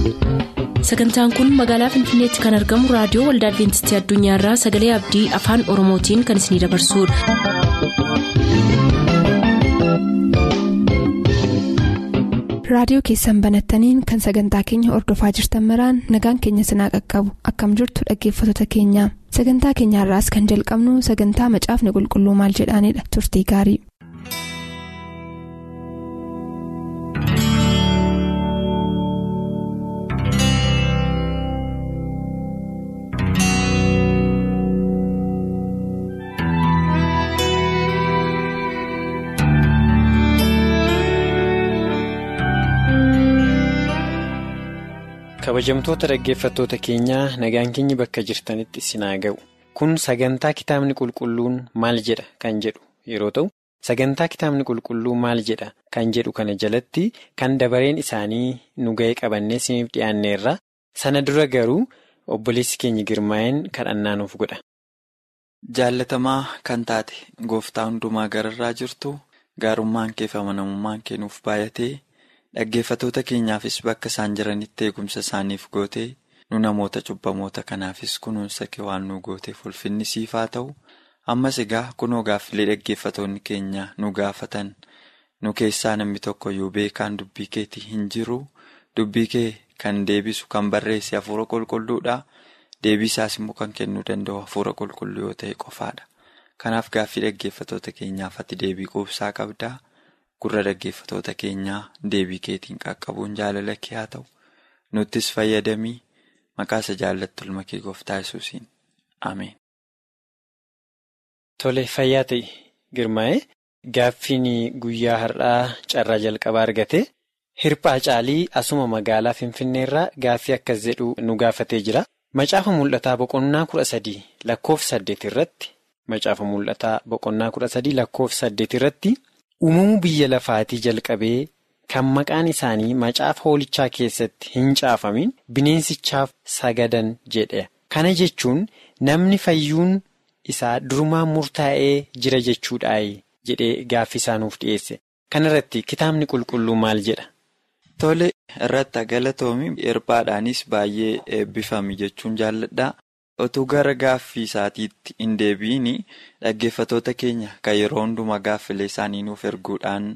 sagantaan kun magaalaa finfinneetti kan argamu raadiyoo waldaa adventistii addunyaarraa sagalee abdii afaan oromootiin kan isinidabarsudha. raadiyoo keessan banattaniin kan sagantaa keenya ordofaa jirtan maraan nagaan keenya sinaa qaqqabu akkam jirtu dhaggeeffattoota keenya sagantaa keenyaarraas kan jalqabnu sagantaa macaafni qulqulluu maal jedhaanidha turtii gaarii. kabajamtoota dhaggeeffattoota keenyaa nagaan keenyi bakka jirtanitti isinaa ga'u kun sagantaa kitaabni qulqulluun maal jedha kan jedhu yeroo ta'u sagantaa kitaabni qulqulluu maal jedha kan jedhu kana jalatti kan dabareen isaanii nu ga'ee qabannee isiniif dhiyaanneerra sana dura garuu obboleessi keenya girmaa'een kadhannaa nuuf godha. Jaallatamaa kan taate gooftaa hundumaa gararraa jirtu gaarummaan kee fi amanamummaan kee nuuf baay'atee. Dhaggeeffatoota keenyaafis bakka isaan jiranitti eegumsa isaaniif gootee nu namoota cubbamoota kanaafis kunuunsa kee waan nu gooteef ulfinni siif haa ta'u ammas egaa kunoo gaaffilee dhaggeeffatoonni keenya nu gaafatan nu keessaa namni tokkoyyuu beekaan dubbii keetii hin jiru dubbii kee kan deebisu kan barreesse hafuura qulqulluudha deebii isaas immoo kan kennuu danda'u hafuura qulqulluu yoo ta'e qofaadha kanaaf gaaffii dhaggeeffatoota keenyaaf ati deebii quubsaa qabdaa. Gurra dhaggeeffatoota keenyaa deebii keetiin qaqqabuun jaalala kee haa ta'u nuttis fayyadamii maqaa isa jaallattu ilma kee gooftaa yesuusiin ameen. Tole fayyaa ta'e girmaa'ee gaaffiin guyyaa har'aa carraa jalqabaa argate hirphaa caalii asuma magaalaa finfinneerraa gaaffii akkas jedhu nu gaafatee jira macaafa mul'ataa boqonnaa kudha sadii lakkoofsa saddeet irratti macaafa mul'ataa boqonnaa kudha sadii lakkoofsa saddeet irratti. Uumamuu biyya lafaatii jalqabee kan maqaan isaanii macaafa hoolichaa keessatti hin caafamin bineensichaaf sagadan jedhe. Kana jechuun namni fayyuun isaa durumaan murtaa'ee jira jechuudhaayi jedhee gaaffii isaa nuuf dhiyeesse. Kana irratti kitaabni qulqulluu maal jedha? Tole irratti galatoomi hirphaadhaanis baay'ee eebbifame jechuun jaalladha. Otuu gara gaaffii isaatiitti hin deebiin dhaggeeffatoota keenya kan yeroo hundumaa gaaffilee isaanii nuuf erguudhaan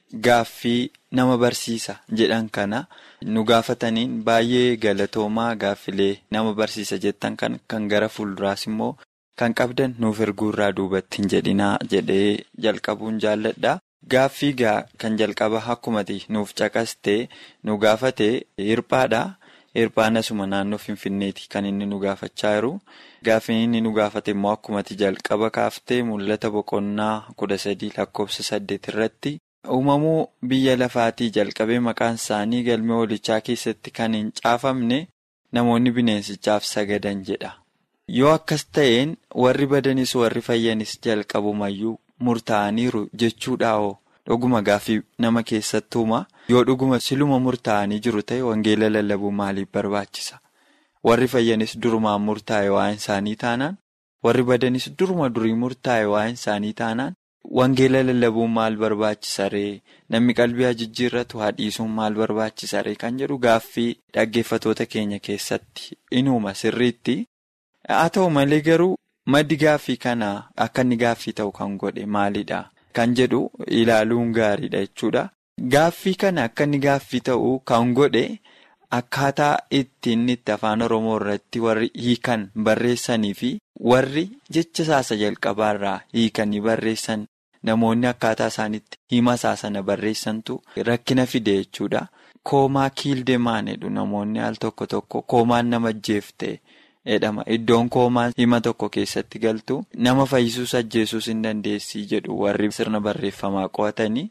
gaaffii nama barsiisa jedhan kana nu gaafataniin baay'ee galatoomaa gaaffilee nama barsiisa jettan kan kan gara fuulduraas immoo kan qabdan nuuf erguurraa duubatti hin jedhinaa jedhee jalqabuun jaalladha. Gaaffii kan jalqaba akkumati nuuf caqastee nu gaafate hirphaadha. Hirphaan asuma naannoo Finfinneeti kan inni nu gaafachaa jiru. Gaaffiin inni nu gaafate immoo akkumatti jalqaba kaaftee mul'ata boqonnaa kudha sadii lakkoofsa saddeet irratti uumamuu biyya lafaatii jalqabee maqaan isaanii galmee hoolichaa keessatti kan hin caafamne namoonni bineensichaaf sagadan jedha. Yoo akkas ta'een warri badanis warri fayyanis jalqabumayyuu murtaa'aniiru jechuudhaa'oo dhuguma gaaffii nama keessattuuma. Yoo dhuguma siluma murtaa'anii jiru ta'e wangeela lallabuu maaliif barbaachisa? Warri fayyanis durumaan murtaa'e waa'een isaanii taanaan warri badanis duruma durii murtaa'e waa'een isaanii taanaan wangeela lallabuun maal barbaachisa ree? Namni qalbii jijjiirratu haadhiisuun maal barbaachisa ree? Kan jedhu gaaffii dhaggeeffatoota keenya keessatti inuma sirriitti. Haa ta'u malee garuu maddi gaaffii kanaa akka inni gaaffii ta'u kan godhe maalidha? Kan jedhu ilaaluun gaariidha jechuudha. Gaaffii kana akka inni gaaffii ta'u kan godhe akkaataa ittiin itti afaan Oromoo irratti warri hiikan barreessanii fi warri jecha saasa jalqabaarraa hiikanii barreessan namoonni akkaataa isaanitti hima saasana barreessantu rakkina fide jechuudha. Koomaa kiildemaan jedhu namoonni al tokko tokko koomaan nama ajjeefte jedhama. Iddoon koomaan hima tokko keessatti galtu nama fayyisuus ajjeesuus hin dandeessii jedhu warri sirna barreeffamaa qo'atanii.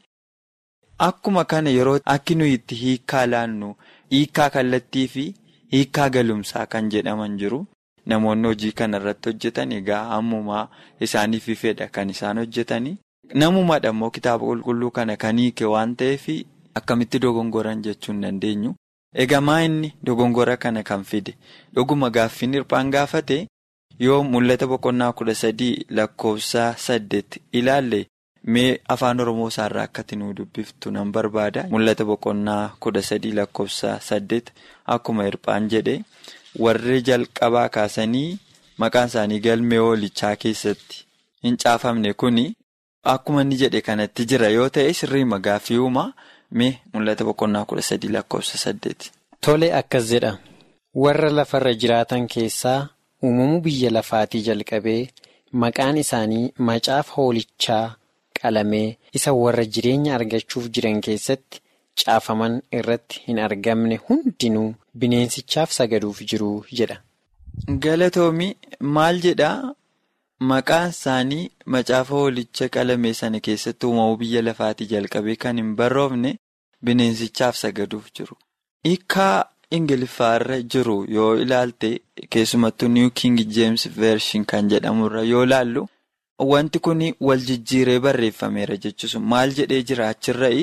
Akkuma kana yeroo akki nuyi itti hiikkaa laannu hiikkaa kallattii fi hiikkaa galumsaa kan jedhaman jiru. Namoonni hojii kana irratti hojjetan egaa ammumaa isaaniif fedha kan isaan hojjetanii. Namumaadha immoo kitaaba qulqulluu kana kan hiike waan ta'eef akkamitti dogongoran jechuu hin dandeenyu. Egaa maa inni dogongora kana kan fide dhuguma gaaffiin hirphaan gaafate yoo mul'ata boqonnaa kudha sadii lakkoofsa saddeet ilaalle mee afaan oromoo isaarraa akkati nuu dubbiftu nan barbaada mul'ata boqonnaa kudha sadii lakkoofsa saddeet akkuma hirphaan jedhe warri jalqabaa kaasanii maqaan isaanii galmee hoolichaa keessatti hin caafamne kuni akkuma inni jedhe kanatti jira yoo ta'e sirrii magaaffii uumaa mee mul'ata boqonnaa kudha sadii lakkoofsa saddeet. Tole akkas jedha warra lafarra jiraatan keessaa uumamuu biyya lafaatii jalqabee maqaan isaanii macaafa hoolichaa. qalamee isa warra jireenya argachuuf jiran keessatti caafaman irratti hin argamne hundinuu bineensichaaf sagaduuf jiru jedha. Galatoomi maal jedhaa maqaan isaanii macaafa hoolicha qalamee sana keessatti uumamuu biyya lafaatii jalqabee kan hin barroofne bineensichaaf sagaduuf jiru. Hiikaa Ingiliffaarra jiru yoo ilaalte keessumattuu New King James Version kan jedhamurra yoo ilaallu. Wanti kun wal jijjiiree barreeffameera jechuun maal jedhee jira achirra'i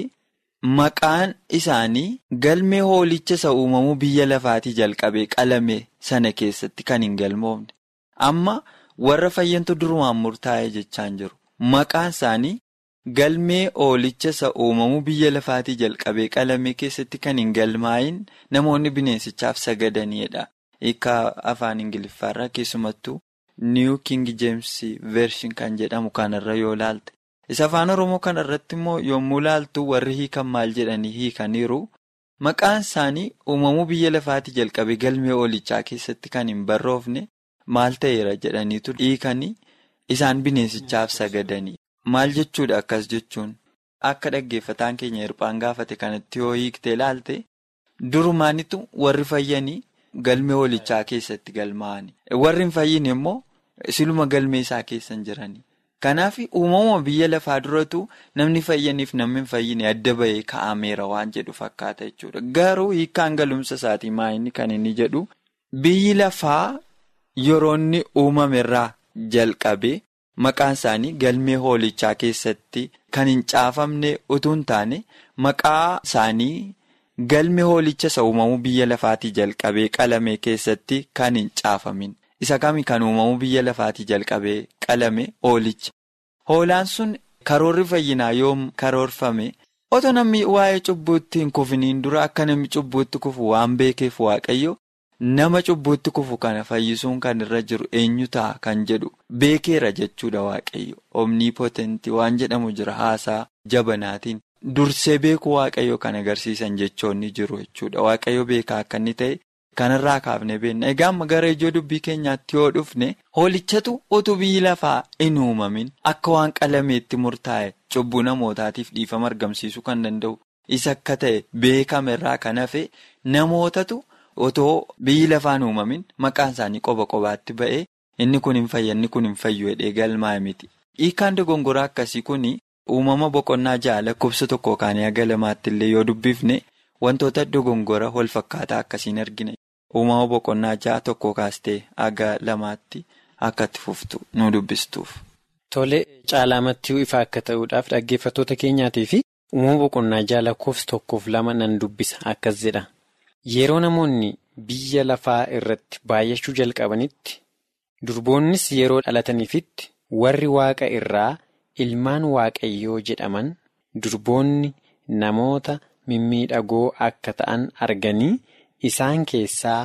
maqaan isaanii galmee hoolicha isa uumamuu biyya lafaatii jalqabee qalame sana keessatti kan hin galmoofne amma warra fayyantu durumaan murtaa'e jechaan jiru maqaan isaanii galmee hoolicha isa uumamuu biyya lafaatii jalqabee qalame keessatti kan hin galmaa'in namoonni bineensichaaf sagadanidha hiikaa afaan ingiliffaarraa keessumattuu. New King James Version kan jedhamu kanarra yoo laalte isa afaan oromoo kanarratti immoo yommuu laaltu warri hiikan maal jedhanii hiikaniiru maqaan isaanii uumamuu biyya lafaatii jalqabee galmee hoolichaa keessatti kan hin barroofne maal ta'eera jedhaniitu hiikanii isaan bineensichaaf sagadanii maal jechuudha akkas jechuun akka dhaggeeffataan keenya hirphaan gaafate kanatti yoo hiiktee laalte durumaanitu warri fayyanii. Galmee hoolichaa keessatti galmaa'ani. Warri hin fayyin immoo siluma galmee isaa keessa hin jirani. Kanaaf uumama biyya lafaa duratu namni fayyaniif namni hin fayyine adda bahee kaa'ameera waan jedhu fakkaata jechuudha. Garuu hiikkaan galumsa isaatii maayini kan inni jedhu biyyi lafaa yeroo inni uumamerraa jalqabee maqaan isaanii galmee hoolichaa keessatti kan hin caafamne utuu hin taane maqaa isaanii. Galmee hoolicha isa uumamuu biyya lafaatii jalqabee qalame keessatti kan hin caafamin. Isa kami kan uumamuu biyya lafaatii jalqabee qalame hoolicha. Hoolaan sun karoorri fayyinaa yoom karoorfame otoo namni waa'ee cubbuutti hin kufiniin dura akka namni cubbuutti kufu waan beekeef waaqayyo nama cubbuutti kufu kana fayyisuun kan irra jiru eenyu ta'a kan jedhu beekeera jechuudha waaqayyo. Omnii potentii waan jedhamu jira haasaa jabanaatiin. Dursee beekuu waaqayyo kan agarsiisan jechoonni jiru jechuudha. Waaqayyo beekaa akka inni ta'e kanarraa kaafne beenna. Egaa amma gara ijoo dubbii keenyaatti yoo dhufne hoolichatu utuu biyyi lafaa hin uumamin akka waan qalameetti murtaa'e cubbuu namootaatiif dhiifama argamsiisuu kan danda'u isa akka ta'e beekamerraa kan hafe namootatu otoo biyyi lafaan uumamin maqaan isaanii qoba qobaatti ba'e inni kun hin fayya inni kun hin fayyu jedhee galmaa'e miti. Hiikaan dogongoraa akkasii kuni. Uumama boqonnaa ja'a lakkoofsa tokko kaanii haga lamaatti illee yoo dubbifne wantoota dogongora wal fakkaataa akkasiin argina. Uumama boqonnaa ja'a tokko kaastee haga lamaatti akka itti fuftu nu dubbistuuf. Tole caalaamatti ifa akka ta'uudhaaf dhaggeeffattoota keenyaatii fi uumama boqonnaa ja'a lakkoofsa tokkoof lama nan dubbisa akkas jedha. Yeroo namoonni biyya lafaa irratti baay'achuu jalqabanitti durboonnis yeroo dhalataniifitti warri waaqa irraa. Ilmaan waaqayyoo jedhaman durboonni namoota mimmiidhagoo akka ta'an arganii isaan keessaa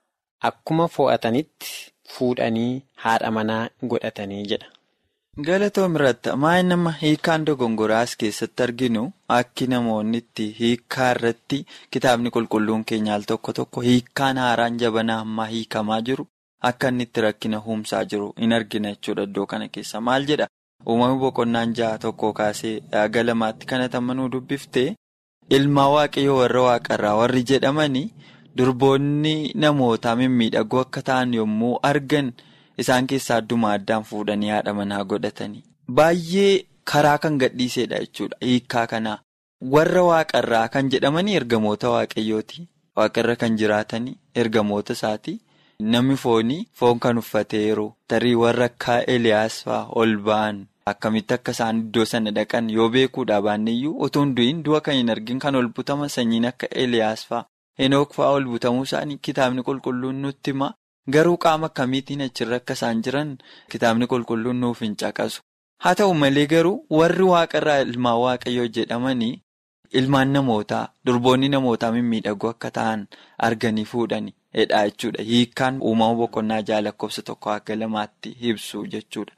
akkuma fo'atanitti fuudhanii haadha manaa godhatanii jedha. Galatoom irratti maal nama hiikaan dogongoraas keessatti arginu akki namoonni itti hiikaa irratti kitaabni qulqulluun keenya al tokko tokko hiikaan haaraan jabanaa ammaa hiikamaa jiru akka inni itti rakkina uumsaa jiru in argina jechuudha iddoo kana keessa maal jedha. Uumamni boqonnaan ja'a tokko kaasee haga lamaatti kana tamanuu dubbifte ilmaa waaqayyoo warra waaqarraa warri jedhamanii durboonni namootaa mimmiidhagoo akka ta'an yommuu argan isaan keessaa adduma addaan fuudhanii haadha manaa godhatanii. Baay'ee karaa kan gadhiisedha jechuudha hiikaa kanaa. Warra waaqarraa kan jedhamanii ergamoota waaqayyooti. Waaqarra kan jiraatanii ergamoota isaati. Namni foonii foon kan uffateeru tarii warra akka Eliyaas fa'aa ol ba'an akkamitti akka isaan iddoo sana dhaqan yoo beekuudha baanneeyyuu utuu hin du'in du'a kan hin argin kan ol butaman sanyiin akka Eliyaas fa'aa Henook fa'aa ol butamuu isaanii kitaabni qulqulluun nutti hima garuu qaama akkamiitiin achirra akka isaan jiran kitaabni qulqulluun nuuf hin caqasu Haa ta'u malee garuu warri waaqarraa ilmaan waaqayyoo jedhamanii ilmaan namootaa durboonni namootaa mimmiidhagoo akka ta'an arganii fuudhani jedha jechuudha. Hiikkaan uumama boqonnaa ja'a lakkoofsa tokko akka lamaatti ibsu jechuudha.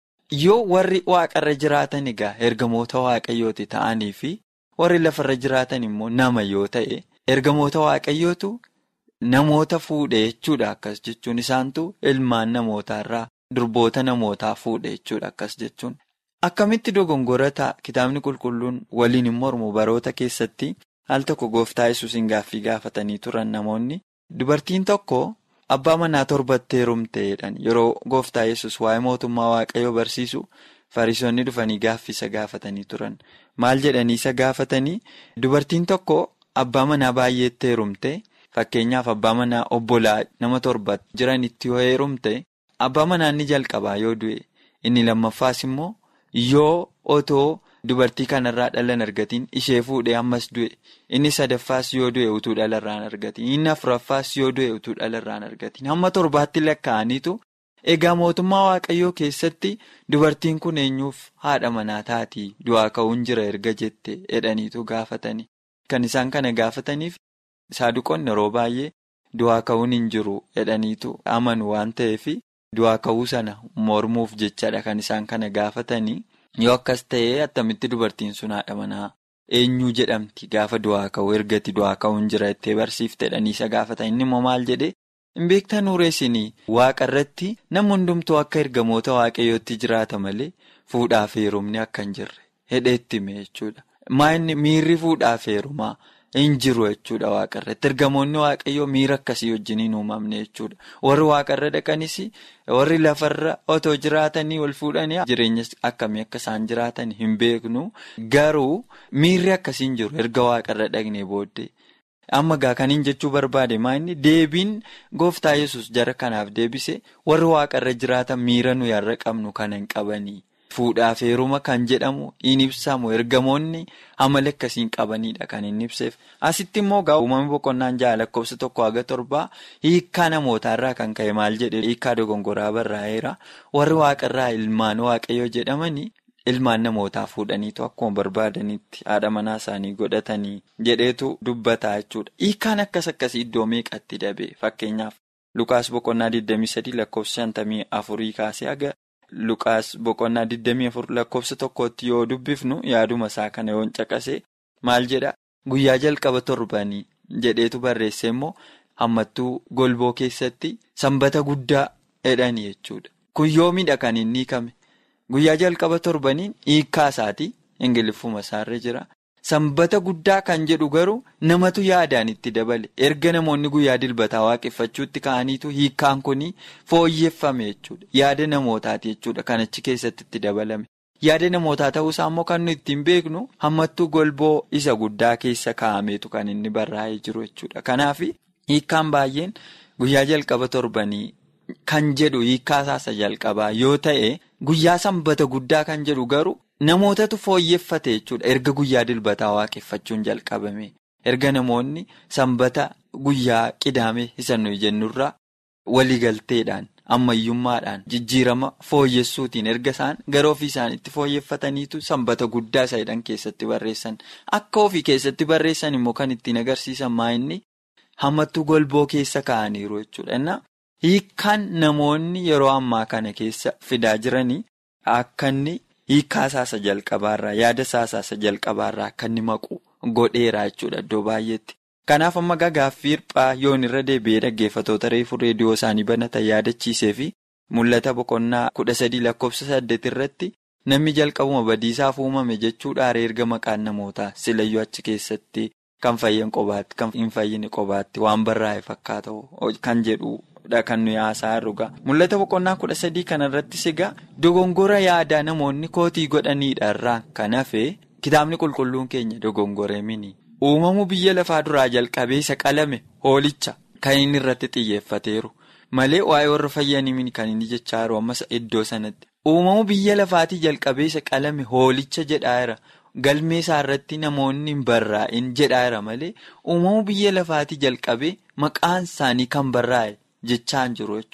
Yoo warri waaqarra jiraatan egaa ergamoota waaqayyooti ta'anii fi warri lafarra jiraatan immoo nama yoo ta'e ergamoota waaqayyootu namoota fuudhe jechuudha akkas jechuun isaantu ilmaan namootaarraa durboota namootaa fuudhe jechuudha akkas jechuun. Akkamitti dogongorata kitaabni qulqulluun waliin hin mormu baroota keessatti al tokko gooftaa yesuusin gaaffii gaafatanii turan namoonni dubartiin tokko abbaa manaa torbatti heerumte jedhan yeroo gooftaa yesus waa'ee mootummaa waaqayyoo barsiisu fariisonni dhufanii gaaffii isa gaafatanii turan maal jedhanii isa gaafatanii dubartiin tokko abbaa manaa baay'eetti heerumte fakkeenyaaf abbaa manaa obbolaa nama torba jiranitti yoo heerumte abbaa manaa inni jalqabaa yoo du'e inni lammaffaas immoo. Yoo otoo dubartii kanarraa dhalan argatiin ishee fuudhee ammas du'e inni sadaffaas yoo du'e utuu dhalarraan argatiin inni afuraffaas yoo du'e utuu dhalarraan argatiin hamma torbaatti lakkaa'aniitu egaa mootummaa waaqayyoo keessatti dubartiin kun eenyuuf haadha manaa taatii du'aa ka'uun jira erga jette jedhaniitu gaafatanii kan isaan kana gaafataniif saaduqoonni yeroo baay'ee du'aa ka'uun hin jiru jedhaniitu amanu waan ta'eef. Du'aa ka'uu sana mormuuf jechadha kan isaan kana gaafatanii yoo akkas ta'e attamitti dubartiin sun haadha manaa eenyuu jedhamti gaafa du'aa ka'uu ergati du'aa ka'uun jira ittee barsiiftedhanii isa gaafatan inni immoo maal jedhee hin beektan uureessinii waaqa irratti nama hundumtuu akka ergamoota waaqayyootti jiraata malee fuudhaaf heerumni akka hin jirre hedheetti hime jechuudha. Maayinni miirri fuudhaaf heerumaa. hin jiru jechuudha waaqarratti ergamoonni waaqayyoo miira akkasii wajjin hin uumamne jechuudha warri waaqarra dhaqanis warri lafarra otoo jiraatanii wal fuudhanii jireenya akkamii akka isaan jiraatan hin beeknu garuu miirri akkasii hin jiru erga waaqarra dhaqnee booddee amma gaa kaniin jechuu barbaade maayinni deebiin gooftaa yesus jara kanaaf deebise warri waaqarra jiraatan miira nuyi har'a qabnu kana hin qabanii. Fuudhaaf heeruma kan jedhamu hin ibsamu ergamoonni amala akkasiin qabanidha kan inni ibseef asitti immoo gaa uumamni boqonnaan ja'a lakkoofsa tokko haga torbaa hiikkaa namootaarraa kan ka'e maal jedhe hiikkaa dogongoraa barraa'eera warri waaqarraa ilmaan waaqayyoo jedhamanii ilmaan namootaa fuudhaniitu akkuma barbaadanitti haadha manaa isaanii godhatanii jedheetu dubbataa jechuudha hiikkaan akkas akkasii iddoo meeqatti dabee fakkeenyaaf lukaas boqonnaa 23 lakkoofsa 54 kaasee haga. Luqaas boqonnaa 24 lakkoofsa tokkotti yoo dubbifnu yaaduma isaa kana yoo caqase maal jedha guyyaa jalqaba torbanii jedheetu barreesse immoo hammattuu golboo keessatti sanbata guddaa jedhanii jechuudha. Kun yoomidha kan inni hiikame guyyaa jalqaba torbaniin hiikkaa isaatii ingiliffuma isaarra jira. Sanbata guddaa kan jedhu garuu namatu yaadaan itti dabale erga namoonni guyyaa dilbataa waaqeffachuutti ka'aniitu hiikkaan kun fooyyeffame jechuudha yaada namootaati jechuudha kan achi keessatti itti dabalame yaada namootaa ta'uusaa immoo kan nuyi ittiin beeknu hammattuu golboo isa guddaa keessa kaa'ameetu kan inni barraa'ee jiru jechuudha kanaaf hiikkaan baay'een guyyaa jalqaba torbanii kan jedhu hiikkaa isaasa jalqabaa yoo ta'e guyyaa sanbata guddaa kan jedhu garuu. Namootatu fooyyeffate jechuudha erga guyyaa dilbataa waaqeffachuun jalqabame erga namoonni sanbata guyyaa qidaame isa nuyi jennurraa waliigalteedhaan ammayyummaadhaan jijjiirama fooyyessuutiin erga isaan gara ofii isaaniitti fooyyeffataniitu sanbata guddaa isa jedhan keessatti barreessan akka ofii keessatti barreessan immoo kan ittiin agarsiisan maa'inni hammattuu golboo keessa kaa'aniiru jechuudha. Hiikkaan namoonni yeroo ammaa kana keessa fidaa jiranii akka inni. Hiikkaa isaasa jalqabaarraa yaada isaasa jalqabaarraa akka inni maqu godheera jechuudha iddoo baay'eetti. Kanaaf amma gaaffii hirphaa yoon irra deebi'ee dhaggeeffatoota reefuu reediyoo isaanii banatan yaadachiisee fi mul'ata boqonnaa kudha sadii lakkoofsa saddeet irratti namni jalqabuma badiisaaf uumame jechuudha erga maqaan namootaa silayyuu achi keessatti kan fayyan qobaatti kan hin fayyine qobaatti waan barraa'e fakkaata kan jedhu. kan nuyi haasaa dhugaa mul'ata boqonnaa kudha sadii kanarrattis egaa dogongora yaadaa namoonni kootii godhaniidha irraa kan hafe kitaabni qulqulluun keenya dogongoree mini uumamuu biyya lafaa duraa jalqabee isa qalame hoolicha kan inni irratti xiyyeeffateeru malee waa'ee warra fayyanii mini kan inni jechaa jiru ammas iddoo sanatti uumamuu biyya lafaatii jalqabee isa qalame hoolicha jedhaera galmee isaa irratti namoonni hin barraa'in jedhaera malee uumamuu biyya lafaatii jalqabee maqaan isaanii kan barraa'e. Jechaan jiru jechuudha.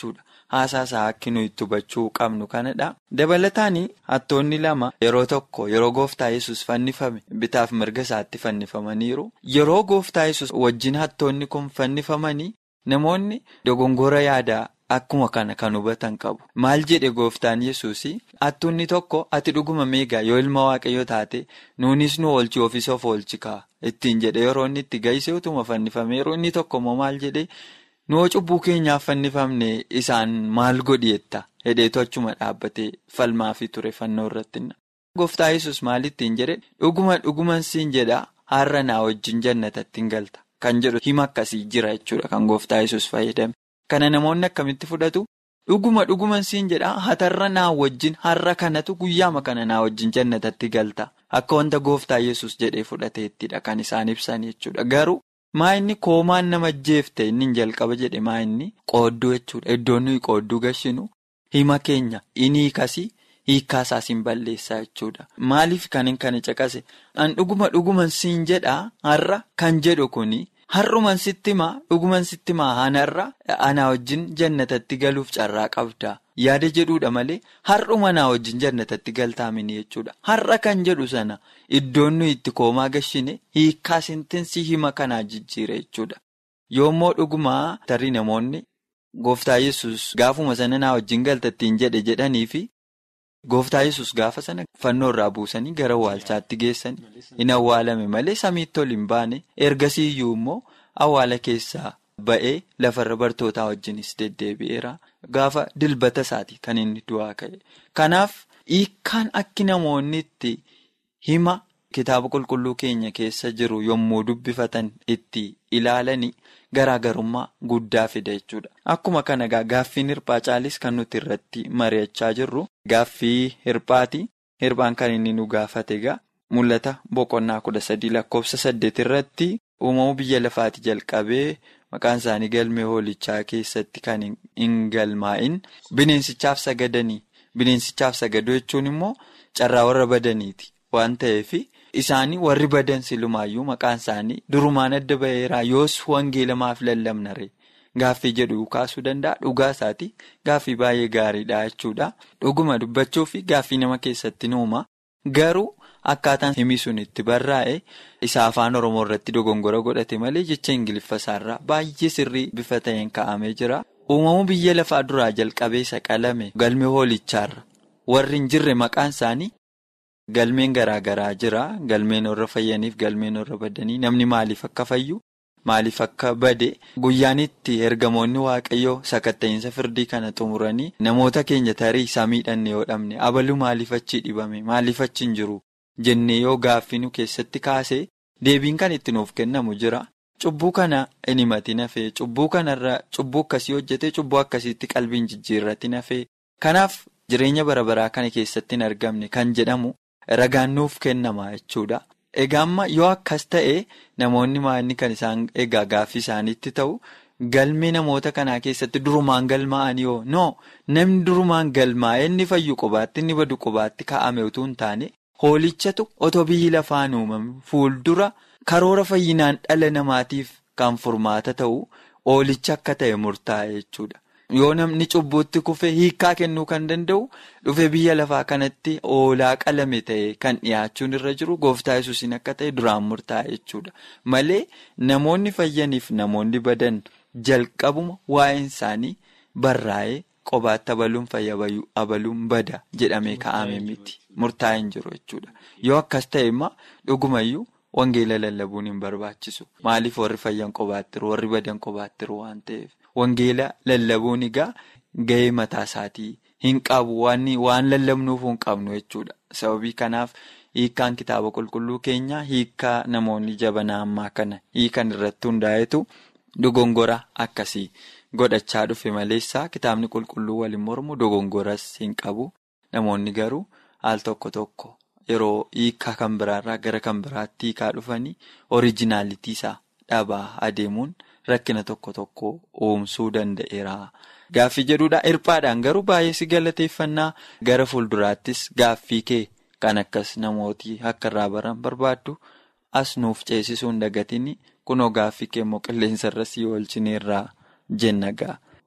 haasaasaa akka nuyi itti hubachuu qabnu kanadha. Dabalataan hattoonni lama yeroo tokko yeroo gooftaa yesus fannifame bitaaf mirga isaatti fannifamaniiru. Yeroo gooftaa yesus wajjin hattoonni kun fannifamanii namoonni dogongora yaadaa akkuma kana kan hubatan qabu. Maal jedhe gooftaan yesus hattuunni tokko ati dhuguma meegaa yoo ilma waaqayyo taate nuunis nu oolchi ofiis of oolchi kaa ittiin jedhe yeroo inni itti gahisee utuma fannifame yeroo inni tokko immoo maal jedhe. Nuu cubbuu keenyaaf fannifamne isaan maal godhietta hedheetu achuma dhaabbatee falmaafi ture fannoo irratti. Gooftaa yesus maal ittiin jedhe dhuguma dhuguman siin jedha har'a naa wajjin jannatatti hin galta kan jedhu hima akkasii jira jechuudha kan gooftaa yesus fayyadame. Kana namoonni akkamitti fudhatu dhuguma dhuguman siin jedha hatarra naa wajjin har'a kanatu guyyaama kana naa wajjin jannatatti galta akka wanta gooftaa yesus jedhee fudhateettidha kan isaan ibsan jechuudha garuu. Maa inni koomaan nama jeefte inni jalqaba jedhe maa inni qoodduu jechuudha. Iddoon nuyi qoodduu gashinu hima keenya inni hiikasii hiikkaasaas hin balleessaa jechuudha. Maaliif kan hin kana caqase? An dhuguma dhuguman siin jedhaa har'a kan jedhu kuni har'uman sitti himaa dhuguman sitti himaa hanarra anaa wajjin jannatatti galuuf carraa qabda. Yaada jedhuudha malee har'uma naa wajjin jannatatti galtaamini jechuudha. Har'a kan jedhu sana iddoon nuyi itti koomaa gashine hiikkaa sentensii hima kanaa jijjiira jechuudha. Yoommoo dhugumaa tarii namoonni gooftaa yesus gaafuma sana naa wajjin galtattiin jedhe jedhanii fi gooftaa yesus gaafa sana fannoo irraa buusanii gara awwaalchaatti geessanii hin awwaalame malee samiitti ol hin baane ergasii iyyuu immoo awwaala keessaa. Ba'ee lafarra bartootaa wajjinis deddeebi'eera. Gaafa dilbata isaati kan inni du'aa ka'e. Kanaaf hiikkaan akki namoonni itti hima kitaaba qulqulluu keenya keessa jiru yommuu dubbifatan itti ilaalanii garaagarummaa guddaa fida jechuudha. Akkuma kana gaaffiin hirphaa caalis kan nuti irratti mari'achaa jirru gaaffii hirphaati. Hirphaan kan inni nu gaafate egaa mul'ata boqonnaa kudha sadii lakkoofsa saddeet irratti uumamuu biyya lafaati jalqabee. Maqaan isaanii galmee hoolichaa keessatti kan hin galmaa'in bineensichaaf sagadanii bineensichaaf sagaduu jechuun immoo carraa warra badaniiti waan ta'eef isaanii warri badan silumaayyuu maqaan isaanii durumaan adda ba'eeraa yoos wangeelamaaf lallabnare gaaffii jedhu kaasuu danda'a dhugaa isaati gaaffii baay'ee gaariidha jechuudha dhuguma dubbachuu fi gaaffii nama keessatti nuuma garuu. Akkaataan himii sun itti barraa'e isa afaan Oromoo irratti dogongora godhate malee jecha Ingiliffa isaarraa baay'ee sirrii bifa ta'een kaa'amee jira. Uumamuu biyya lafaa duraa jalqabee isa qalame galmee hoolichaarra warri hin jirre maqaan isaanii galmeen garaa garaa jira. Galmeen warra fayyaniif galmeen warra badanii namni maaliif akka fayyu maaliif akka bade guyyaan itti ergamoonni waaqayyoo sakatta'iinsa firdii kana xumuranii namoota keenya tarii samiidhaan yoo dhabne abaluu maaliif achi dhibame maaliif achi hin jiru. Jennee yoo gaaffii nu keessatti kaasee deebiin kan itti nuuf kennamu jira. Cubbuu kana hin himatin hafee cubbuu kanarra cubbuu akkasii hojjetee cubbuu akkasiitti qalbiin jijjiirratti hafee kanaaf jireenya bara baraa kana keessatti hin argamne kan jedhamu ragaan nuuf kennama jechuudha. Egaa amma yoo akkas ta'e namoonni maalni kan isaan egaa gaaffii isaaniitti ta'u galmee namoota kanaa keessatti durumaan galmaa'anii yoo no namni durumaan galmaa'ee inni fayyu qubaatti inni badu qubaatti kaa'ame utuu hin taane. Hoolichatu otoo biyyi lafaan uumame fuuldura karoora fayyinaan dhala namaatiif kan furmaata ta'u hoolicha akka ta'e murtaa'e jechuudha. Yoo namni cubbuutti kufee hiikkaa kennuu kan danda'u dhufe biyya lafaa kanatti hoolaa qalame ta'e kan dhiyaachuun irra jiru gooftaa yesuusiin akka ta'e duraan murtaa'e jechuudha. Malee namoonni fayyaniif namoonni badan jalqabuma waa'een isaanii barraa'ee qobaatti abaluun fayya abaluun bada jedhamee kaa'ame miti. Murtaa'e hin jiru jechuudha. Yoo akkas ta'e immoo dhugumayyuu wangeela lallabuun hin barbaachisu. Maaliif warri fayyan qobaattiru warri badan qobaattiru waan ta'eef. Wangeela lallabuun egaa gahee mataa isaatii hin qabu waan lallabnuuf hin qabnu jechuudha. Sababii kanaaf hiikkaan kitaaba qulqulluu keenyaa hiikkaa namoonni jabanaa ammaa kana hiikan irratti hundaa'etu dogongora akkasii godhachaa dhufe maleessaa kitaabni qulqulluu waliin mormu dogongoras hin qabu. Namoonni garuu. Al tokko tokko yeroo hiikaa kan biraarraa gara kan biraatti hiikaa dhufanii oriijinaalitii isaa dhabaa adeemuun rakkina tokko tokko uumsuu danda'eera. Gaaffii jedhuudha hirphaadhaan garuu baay'ee si galateeffannaa gara fuulduraattis gaaffii kee kan akkas namooti akka irraa baran barbaaddu as nuuf ceesisuu hin dagatiin kunoo gaaffii kee immoo qilleensarra si oolchineerraa jenna ga'a.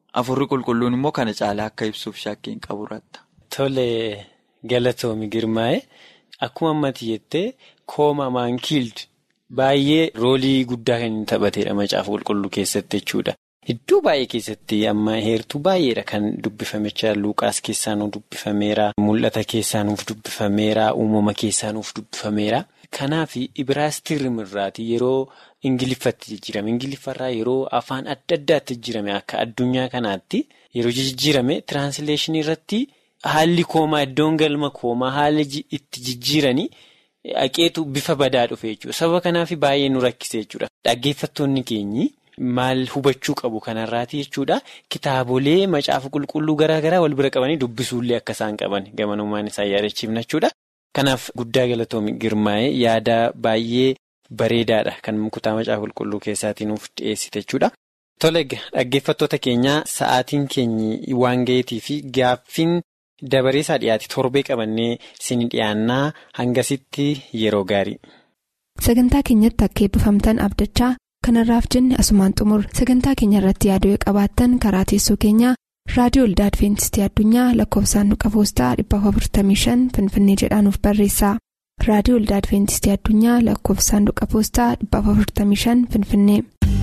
Afurri qulqulluun immoo kana caalaa akka ibsuuf shakkiin qaburratta. Tole galatoomi girmaa'e akkuma ammatti jettee kooma maankiild baay'ee roolii guddaa kan inni taphateedha macaafa qulqulluu keessatti jechuudha. Iddoo baay'ee keessatti amma heertuu baay'eedha kan dubbifamechaa Luuqaas keessaa nuuf dubbifameera. Mul'ata keessaa nuuf dubbifameera. Uumama keessaa nuuf dubbifameera. Kanaaf Ibiraastirrim irraati yeroo Ingiliffatti jijjiirame. Ingiliffarraa yeroo afaan adda addaatti jijjiirame akka addunyaa kanaatti yeroo jijjiirame tiraansleeshinii irratti haalli koomaa iddoon galma koomaa haala itti jijjiiranii haqeetu bifa badaa dhufe jechuudha. Sababa kanaaf baay'ee nu rakkise jechuudha. Dhaggeeffattoonni keenyi. Maal hubachuu qabu kanarraati jechuudha. Kitaabolee macaafa qulqulluu garaa garaa wal bira qabanii dubbisuullee akka isaan qaban gamanummaan isaan yaadachiifna jechuudha. Kanaaf guddaa galatoomi girmaa'ee yaada baay'ee bareedaadha kan kutaa macaafa qulqulluu keessaatiin nuuf dhiyeessite jechuudha. Tole dhaggeeffattoota keenyaa sa'aatiin keenyi waan ga'eetii fi gaaffiin dabareessaa dhiyaate torbee qabannee isin dhiyaannaa hangasitti yeroo gaarii. Sagantaa keenyatti akka eebbifamtan abdachaa. kanarraaf jenne asumaan xumur sagantaa keenya irratti yaaduu qabaattan karaa teessoo keenyaa raadiyoo olda adventistii addunyaa lakkoofsaanduqa poostaa 455 finfinnee jedhaanuf barreessa raadiyoo olda adventistii addunyaa lakkoofsaanduqa poostaa 455 finfinnee.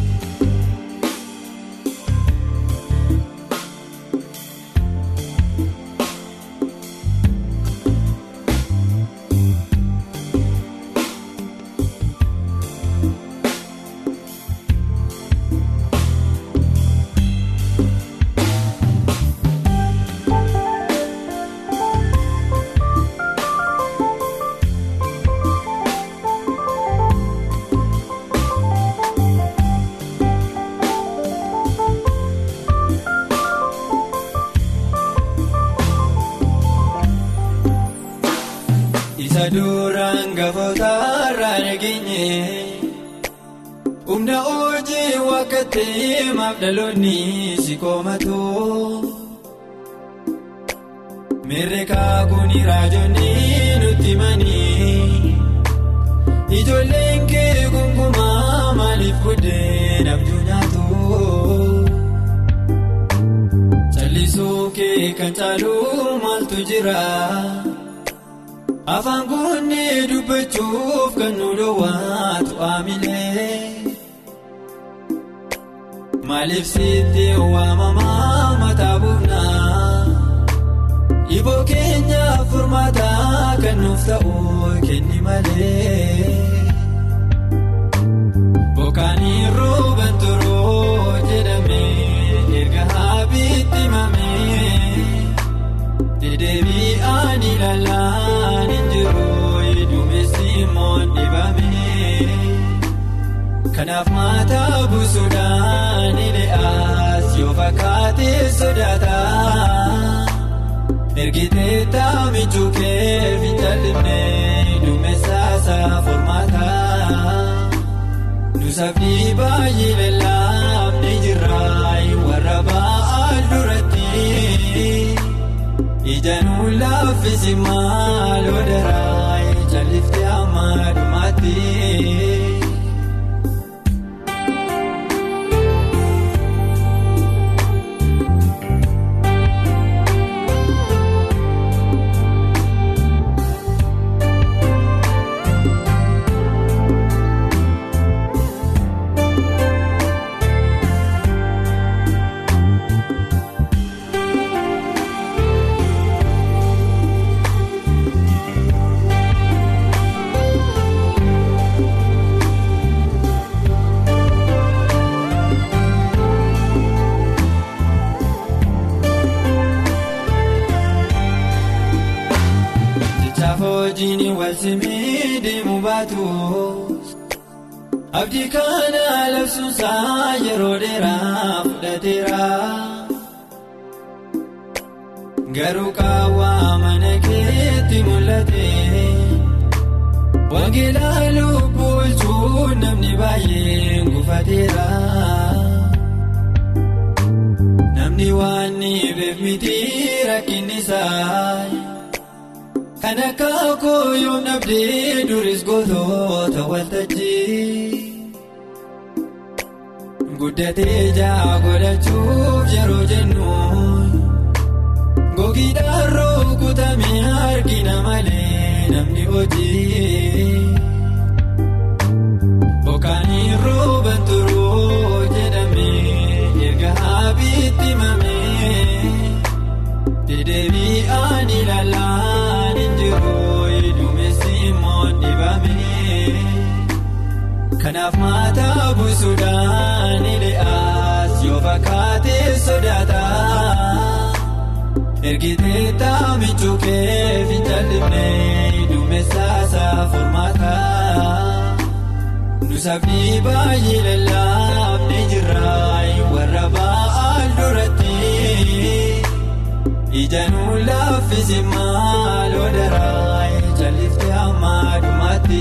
Isa duraan gafootarraa nageenye humna hojii wakkatee maaf dhaloonni si koomatu mirreekaa kuni raajonni nutti manii ijoolleen kee gonkumaa maaliif buddeen abjuu nyaatu callisuu kee kan caalu maaltu jira. Afaan kunneen dubbachuuf kan nu dhoowwaatu aamilee maaliif sitti waamamaa mataa buufnaa iboo keenya furmaataa kan nuuf ta'u kenni malee bokkaanii rooban turoo jedhamee erga haabiitti himamee dedeebii ani laalaan injiruu duumessi immoo dhibamee kanaaf maataa buusuudhaan ile'aas yoo fakkaatee sodaata ergitee taamichuu kee fincaalifnee duumessaasaa formaata nusafni baay'ee lallaafne jirraa warra ba'aa duratti. Ijaanuu laaffisi maaloo daraa ijaalliftee amma dhumaatti. Hojiin wal simii deemu baatus abdii kana labsuunsaa yeroo dheeraa fudhateera. Garuu qaawwaa mana keetti mul'ate wangeelaa lubbuu bulchuun namni baay'een gufateera. Namni waan ni beef miti rakkinni isaa. Kan akka kooyoom dhabdee duris gootota waltajjii. Guddatee jaa godhachuuf yeroo jedhu. fakkaatee sodaata ergitee taamichuu kee finjallimnee duumessaasaa furmaata nusafni baay'ee lallaafnee jirraa warra ba'aan duratti ijanuu laaffisi maaloo daraa jalliftee hamma dhumaatti.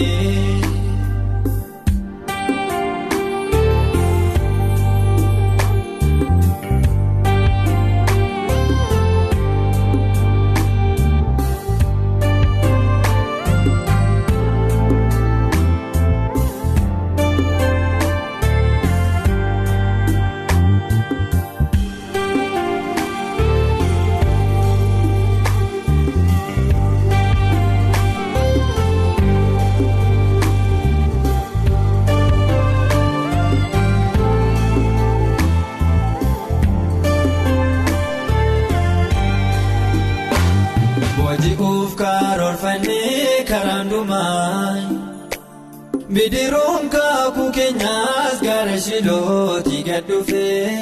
Booji'uuf karoorfannee karaan dhumaa bidiruun kaakuu keenyaas gara shilootii gad dhufee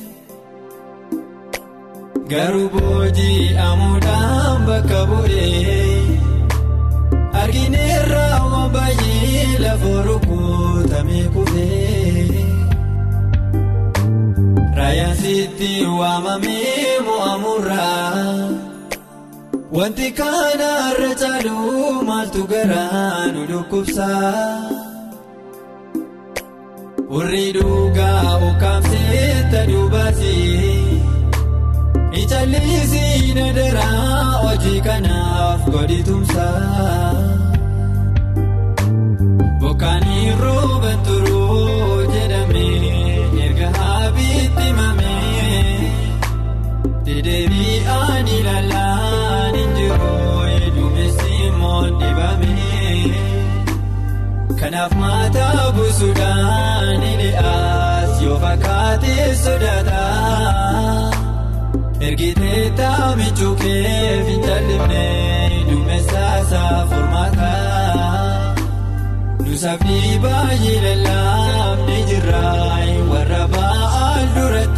garuu booji'amuudhaan bakka bu'ee argineerra waan baay'ee lafoo rukutamee kufee raayaan sitti waamamee mo'amurraa. Wanti kana irra caalu maaltu garaa nu dhukkubsa. Warri dhugaa ukkaamsee taduu baasii. Icaallisii na daraa hojii kanaaf godhi tumsa. Bokkaanii rooban turuu jedhamee erga haabiitti mamee. Dedeebii ani laalaan injiroo duumessi immoo dibamee kanaaf maataa buusuudhaan hidheas yoo fakkaatee sodaata ergitee taamichuu kee finjallimnee duumessaasaa furmaata nusafni baay'ee lallaafnee jirraa warra ba'aan duratti.